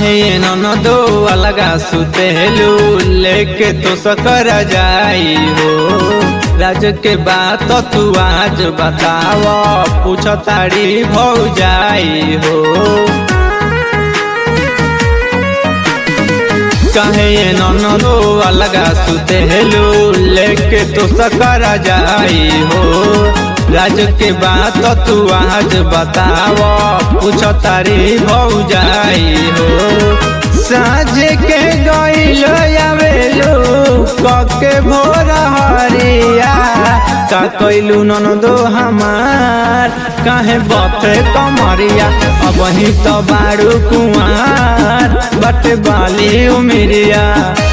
काहे न दो अलगा सुतेलू लेके तो सकर जाई हो राज के बात तू आज बताव पूछ तारी भौ जाई हो काहे न दो अलगा सुतेलू लेके तो सकर जाई हो राज के बात तू आज बताव पूछ तारी भौ जाई हो साँझ के गईल आवेलू कके भोर हरिया का कैलू नन दो हमार काहे बथे कमरिया अब ही तो बारू कुआर बट बाली उमिरिया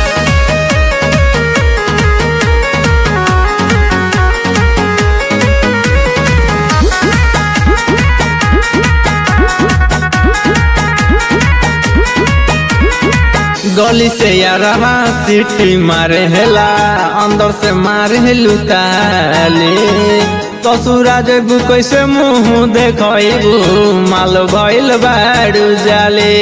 गली से यारवा सीटी मारे हेला अंदर से मारे हेलू ताले तो सूरज कैसे मुंह देखबू माल भइल बाड़ू जाले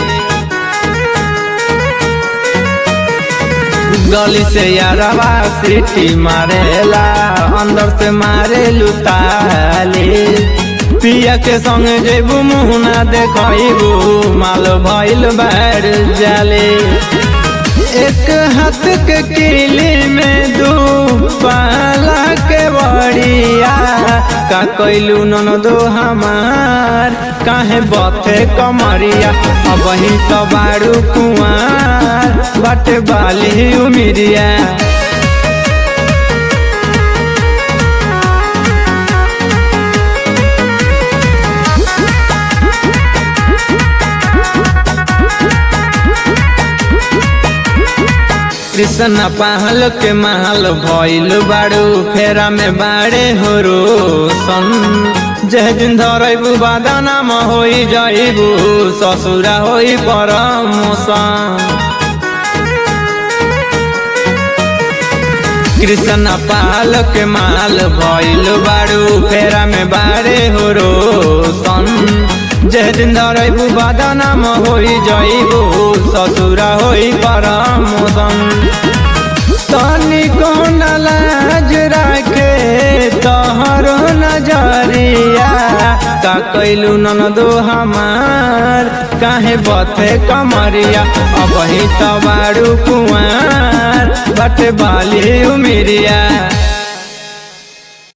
गली से यारवा सीटी मारेला अंदर से मारे लुताले पिया के संग जेबू मुहना देखबू माल भइल बाड़ जाले एक हाथ के किली में दू पाला के बड़िया का कैलू नन दो हमार काहे बथे कमरिया अब ही तो बारू कुआर बट बाली उमिरिया कृष्ण पहल के महल भइल बाड़ू फेरा में बाड़े हो रोशन जह दिन धरबू बादानाम होई जाइबू ससुरा होई परमोशन कृष्ण पाल के माल भइल बाड़ू फेरा में बाड़े हो रोशन जह दिन धरबू बादानाम होई जाइबू ससुरा होई परमोशन तनी कौन लाज राखे तोहरो नजरिया का कैलू नन दो हमार काहे बथे कमरिया अब ही तो बारू कुआर बट बाली उमिरिया